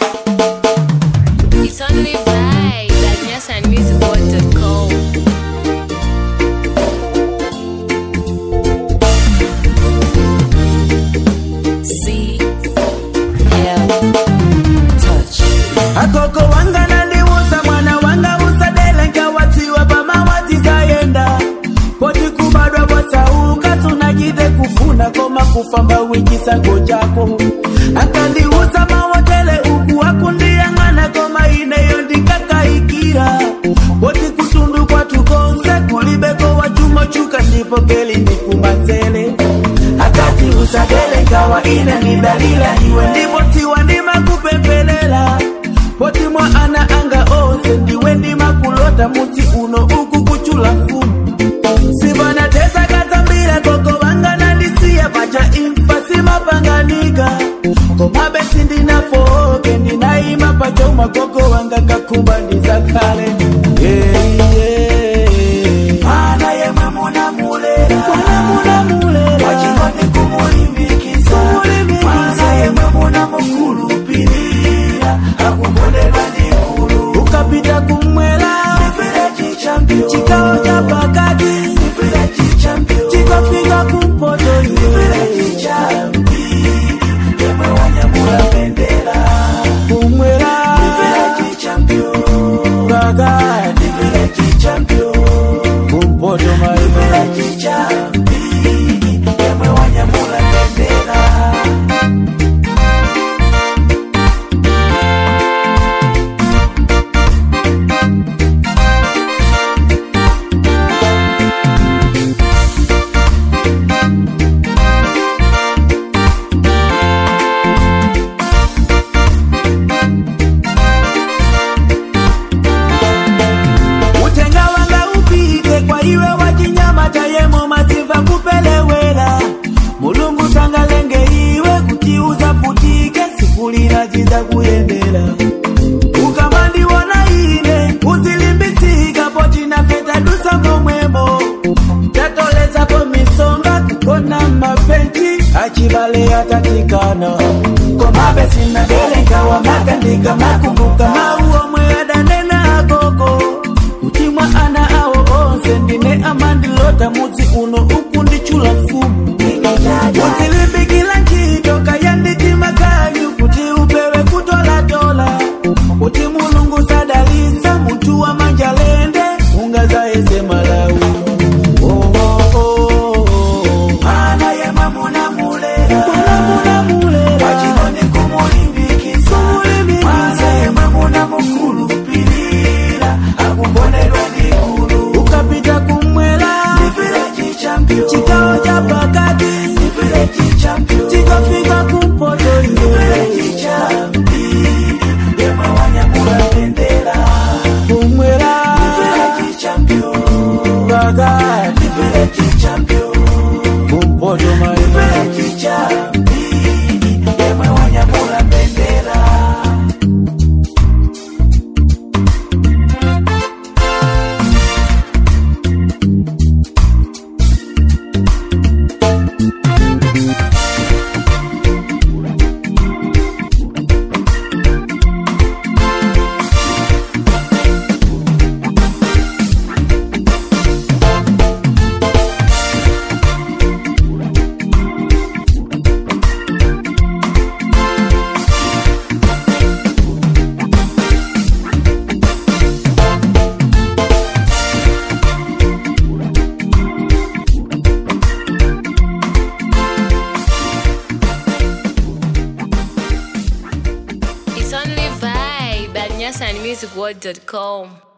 It's only vibe at nyasanmusicworld.com. C L touch. akoko wanga nandiwuza mwana wanga usadele nkawatiwa pamawati zayenda poti kubadwa bwasauka tunajide kufuna koma kufamba wikisago chako akandiwuza mawotele uku akundiyang'ana koma ineyo ndikakaikira poti kutundu kwatukonse kulibeko wachumo chuka ndipo keli ndikumanzele akati usadele nkawa ine ni dalila iwe ndipo tiwa ndima kupempelela poti mwa ana anga onse ndiwe ndima kulota muti uno uku kuchula mfumu sivana tesa kazambira koko vanga nandisiya pacha imfa simapanganika komabe sindinafoke ndinaima pacha umakoko wanga kakumba ndizakale yeah, yeah. mana yemwe munamulela munamulela wachingoni kumulimbikisa mana yemwe munamukulupilira akukondelwa ndikulu ukapita kumwela chikawo cha pakati chikafika kumpoto kumwela kakati kumpoto maimela utenga wanga upite kwa iwe wachinyama tayemo maziva kupelewela mulungu sangalenge iwe kutiuza futike sikulina ziza kuyendela ukamandiwona ine uzilimbitsika potina feta dusango mwemo tatolezapo misonga kukona mapenji achivale atatikana komabe sinadelenkawa makandika makumbuka mauomwe adanena akoko utimwa ana awo onse ndine amandilota mudzi uno uku ndichula mfumu uzilimbikila ntchito kayanditima kanyu kuti upewe kutolatola kuti mulungu sadalitsa munthu wa manjalende ungazaese malawi Oh, oh, oh, oh. Mana yemwe munamulela wachingoni kumulimbikisa mana yemwe munamukulupilira akukondelwa ndikulu ukapita kumwela chikawo cha pakati chikafika kumpoto kumwela kakati kumpoto maimela It's only vibe at nyasanmusicworld.com.